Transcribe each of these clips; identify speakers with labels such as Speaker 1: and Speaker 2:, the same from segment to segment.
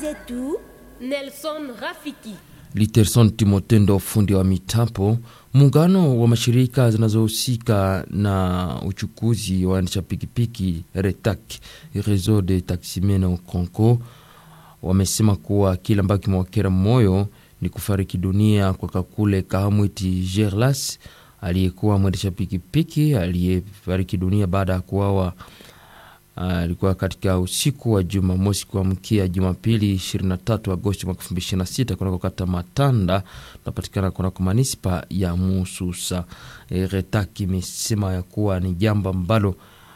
Speaker 1: zetu
Speaker 2: Nelson Rafiki.
Speaker 3: Literson Timotendo, fundi wa mitambo. Muungano wa mashirika zinazohusika na uchukuzi wa waendesha pikipiki RETAC, Réseau de Taximen au Congo, wamesema kuwa kile ambacho kimewakera moyo ni kufariki dunia kwa Kakule Kahamwiti Gerlas aliyekuwa mwendesha pikipiki aliyefariki dunia baada ya kuawa alikuwa uh, katika usiku wa Jumamosi kuamkia Jumapili 23 Agosti mwaka 2026 kunako kata Matanda tunapatikana kunako manispa ya Mususa. E, Retaki imesema ya kuwa ni jambo ambalo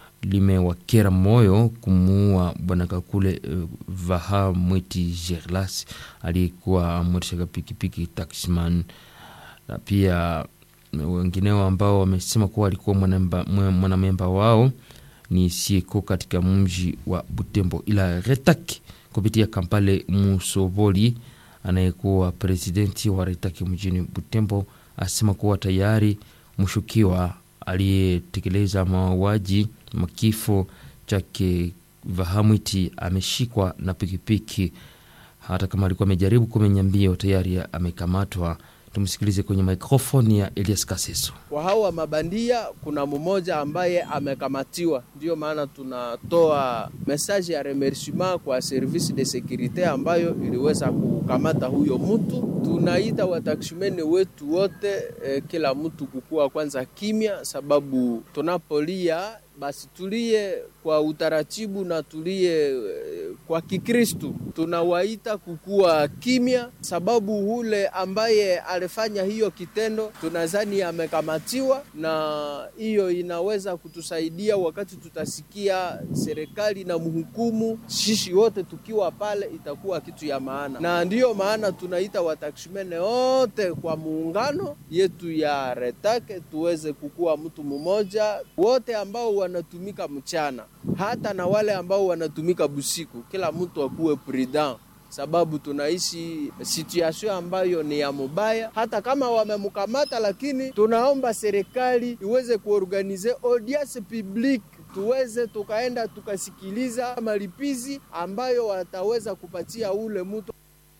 Speaker 3: limewakera moyo kumuua bwana Kakule uh, Vaha Mwiti Gerlas aliyekuwa mwendesha pikipiki taxman, na pia wengineo ambao wamesema kuwa alikuwa mwanamemba wao ni sieko katika mji wa Butembo, ila Retaki kupitia Kampale Musoboli anayekuwa presidenti wa Retaki mjini Butembo asema kuwa tayari mshukiwa aliyetekeleza mauaji makifo chake Vahamwiti ameshikwa na pikipiki, hata kama alikuwa amejaribu kumenya mbio tayari amekamatwa. Tumsikilize kwenye mikrofoni ya Elias Kaseso.
Speaker 4: Kwa hawa mabandia kuna mmoja ambaye amekamatiwa, ndiyo maana tunatoa message ya remerciement kwa service de securite ambayo iliweza kukamata huyo mtu. Tunaita wataksimeni wetu wote eh, kila mtu kukua kwanza kimya, sababu tunapolia basi tulie kwa utaratibu na tulie kwa Kikristu. Tunawaita kukuwa kimya, sababu ule ambaye alifanya hiyo kitendo tunadhani amekamatiwa, na hiyo inaweza kutusaidia wakati tutasikia serikali na mhukumu, sisi wote tukiwa pale, itakuwa kitu ya maana, na ndiyo maana tunaita wataksimene wote kwa muungano yetu ya Retake tuweze kukuwa mtu mmoja, wote ambao wanatumika mchana hata na wale ambao wanatumika busiku, kila mtu akuwe prudent, sababu tunaishi situation ambayo ni ya mubaya. Hata kama wamemkamata, lakini tunaomba serikali iweze kuorganize audience publique tuweze tukaenda tukasikiliza malipizi ambayo wataweza kupatia ule mtu.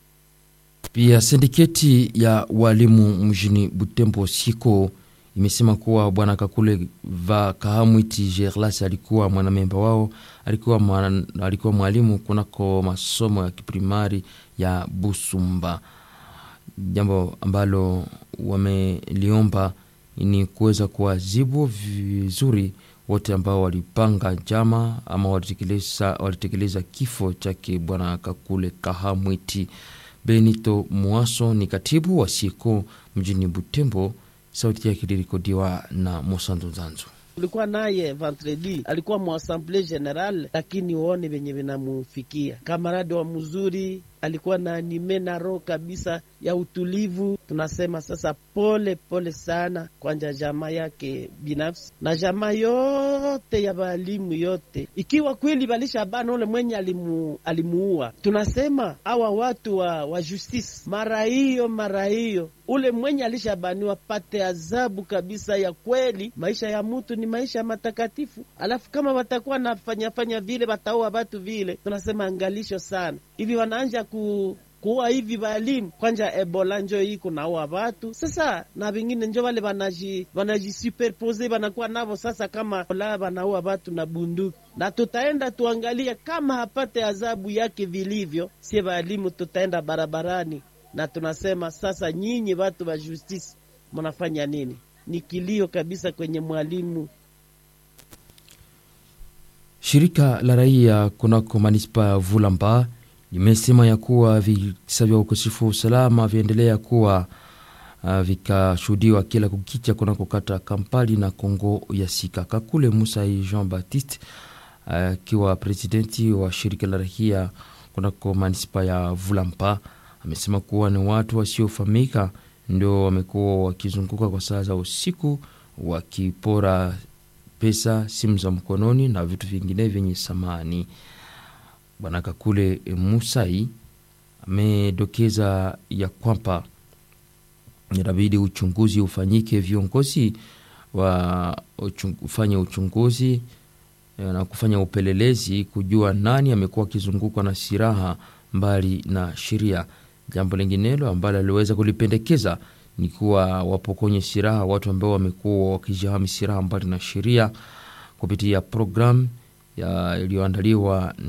Speaker 3: Pia sindiketi ya walimu mjini Butembo siko imesema kuwa bwana Kakule va Kahamwiti Gerlas alikuwa mwanamemba wao, alikuwa, mwana, alikuwa mwalimu kunako masomo ya kiprimari ya Busumba. Jambo ambalo wameliomba ni kuweza kuwazibu vizuri wote ambao walipanga njama ama walitekeleza, walitekeleza kifo chake bwana Kakule Kahamwiti. Benito Mwaso ni katibu wa Siko mjini Butembo. Sauti yake ilirekodiwa na Mosando Zanzu.
Speaker 5: Tulikuwa naye vendredi, alikuwa muassemble general, lakini uone venye vinamufikia. Kamaradi wa mzuri, alikuwa na anime na roho kabisa ya utulivu. Tunasema sasa pole pole sana kwanja jamaa yake binafsi na jamaa yote ya walimu yote, ikiwa kweli balisha bana ule mwenye alimu, alimuua. Tunasema awa watu wa, wa justice mara hiyo mara hiyo ule mwenye alishabaniwa pate adhabu kabisa ya kweli. Maisha ya mutu ni maisha matakatifu, alafu kama watakuwa nafanyafanya vile wataua watu vile, tunasema angalisho sana hivi wanaanja ku kuwa hivi walimu kwanja ebola njo hii kunaua watu sasa, na vingine njo wale wanaji wanajisuperpose wanakuwa navo sasa, kama ola wanaua watu na bunduki, na tutaenda tuangalia kama hapate adhabu yake vilivyo, sie walimu tutaenda barabarani na tunasema sasa, nyinyi watu wa justice mnafanya nini? Ni kilio kabisa kwenye mwalimu.
Speaker 3: Shirika la raia kunako manispa ya Vulamba limesema ya kuwa visa vya ukosefu wa usalama viendelea kuwa uh, vikashuhudiwa kila kukicha kunako kata Kampali na Kongo ya Sika. Kakule Musai Jean Baptiste akiwa uh, presidenti wa shirika la raia kunako manispa ya Vulamba amesema kuwa ni watu wasiofahamika ndio wamekuwa wakizunguka kwa saa za usiku wakipora pesa, simu za mkononi na vitu vingine vyenye samani. Bwana Kakule Musai amedokeza ya kwamba inabidi uchunguzi ufanyike, viongozi wa uchung, ufanye uchunguzi na kufanya upelelezi kujua nani amekuwa akizungukwa na silaha mbali na sheria. Jambo linginelo ambalo aliweza kulipendekeza ni kuwa wapokonye silaha watu ambao wamekuwa wakijihami silaha mbali na sheria kupitia programu iliyoandaliwa